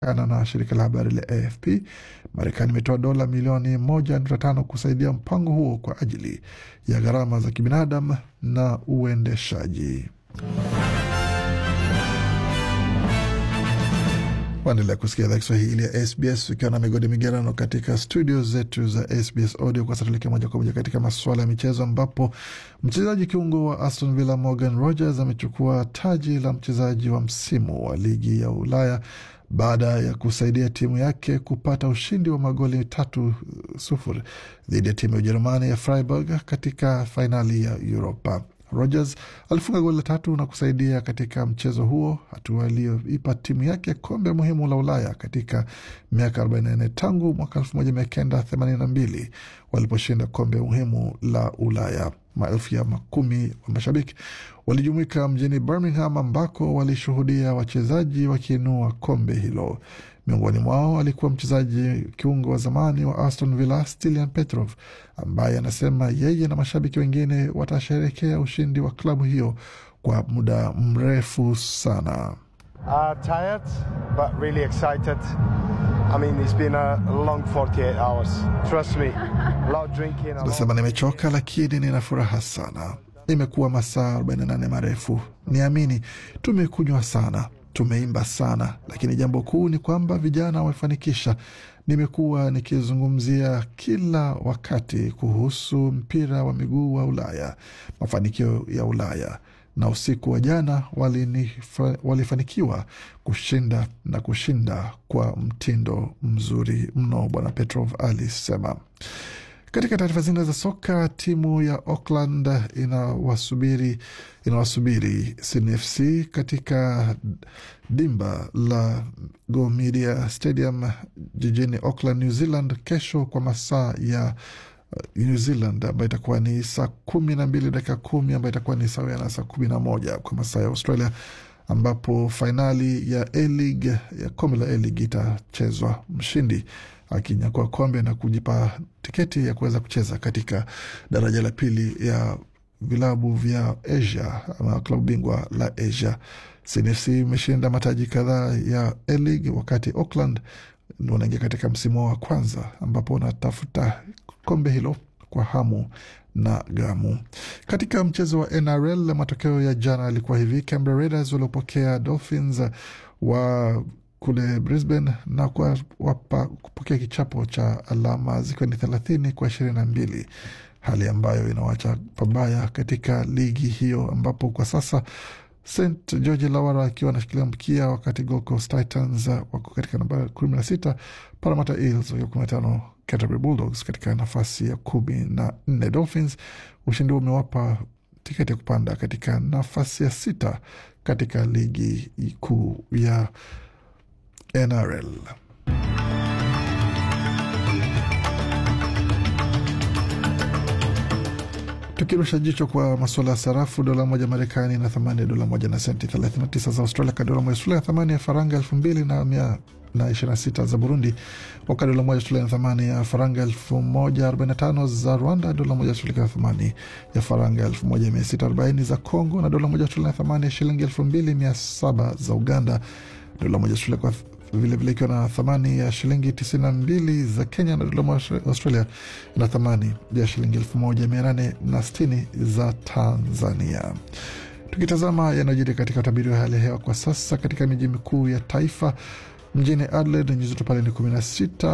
Kulingana na shirika la habari la AFP, Marekani imetoa dola milioni moja nukta tano kusaidia mpango huo kwa ajili ya gharama za kibinadamu na uendeshaji. Waendelea kusikia idhaa Kiswahili ya SBS ukiwa na migodi migerano katika studio zetu za SBS Audio. Kwa sasa tuelekea moja kwa moja katika masuala ya michezo, ambapo mchezaji kiungo wa Aston Villa Morgan Rogers amechukua taji la mchezaji wa msimu wa ligi ya Ulaya baada ya kusaidia timu yake kupata ushindi wa magoli tatu sufuri dhidi ya timu ya Ujerumani ya Freiburg katika fainali ya Europa. Rogers alifunga goli la tatu na kusaidia katika mchezo huo, hatua iliyoipa timu yake kombe muhimu la Ulaya katika miaka 44 tangu mwaka 1982 waliposhinda kombe muhimu la Ulaya. Maelfu ya makumi wa mashabiki walijumuika mjini Birmingham ambako walishuhudia wachezaji wakiinua kombe hilo. Miongoni mwao alikuwa mchezaji kiungo wa zamani wa Aston Villa Stilian Petrov, ambaye anasema yeye na mashabiki wengine watasherekea ushindi wa klabu hiyo kwa muda mrefu sana. Uh, tired, but really excited. I mean, it's been a long 48 hours. Trust me. A lot of drinking. a lot- Anasema nimechoka, lakini nina furaha sana. Imekuwa masaa 48 marefu, niamini. Tumekunywa sana, tumeimba sana, lakini jambo kuu ni kwamba vijana wamefanikisha. Nimekuwa nikizungumzia kila wakati kuhusu mpira wa miguu wa Ulaya, mafanikio ya Ulaya na usiku wa jana walinifa- walifanikiwa kushinda na kushinda kwa mtindo mzuri mno, Bwana Petrov alisema. Katika taarifa zingine za soka, timu ya Auckland inawasubiri inawasubiri Sydney FC katika dimba la Go Media Stadium jijini Auckland, New Zealand kesho kwa masaa ya uh, New Zealand ambayo itakuwa ni saa kumi na mbili dakika kumi ambayo itakuwa ni sawia na saa kumi na moja kwa masaa ya Australia ambapo fainali ya A-League ya kombe la A-League itachezwa, mshindi akinyakua kombe na kujipa tiketi ya kuweza kucheza katika daraja la pili ya vilabu vya Asia ama klabu bingwa la Asia. CNFC imeshinda mataji kadhaa ya A-League wakati Auckland wanaingia katika msimu wa kwanza ambapo wanatafuta kombe hilo kwa hamu na gamu. Katika mchezo wa NRL, matokeo ya jana yalikuwa hivi: Canberra Raiders waliopokea Dolphins wa kule Brisbane na kwa wapa, kupokea kichapo cha alama zikiwa ni thelathini kwa ishirini na mbili hali ambayo inawacha pabaya katika ligi hiyo ambapo kwa sasa St George Lawara akiwa anashikilia mkia, wakati Gold Coast Titans wako katika nambari kumi na sita, Parramatta Eels wakiwa kumi na tano, Canterbury Bulldogs katika nafasi ya kumi na nne. Dolphins ushindi huo umewapa tiketi ya kupanda katika nafasi ya sita katika ligi kuu ya NRL. Tukirusha jicho kwa masuala ya sarafu, dola moja Marekani na thamani ya dola moja na senti 39 za Australia, ka dola moja Australia thamani ya faranga elfu mbili na mia na ishirini na sita za Burundi, wakati dola moja Australia na thamani ya faranga elfu moja arobaini na tano za Rwanda, dola moja Australia na thamani ya faranga elfu moja mia sita arobaini za Congo, na dola moja Australia na thamani ya shilingi elfu mbili mia saba za Uganda, dola moja Australia kwa vilevile ikiwa na thamani ya shilingi 92 za Kenya na dola moja Australia na thamani ya shilingi 1860 za Tanzania. Tukitazama yanayojiri katika utabiri wa hali ya hewa kwa sasa katika miji mikuu ya taifa, mjini Adelaide nyuzi joto pale ni 16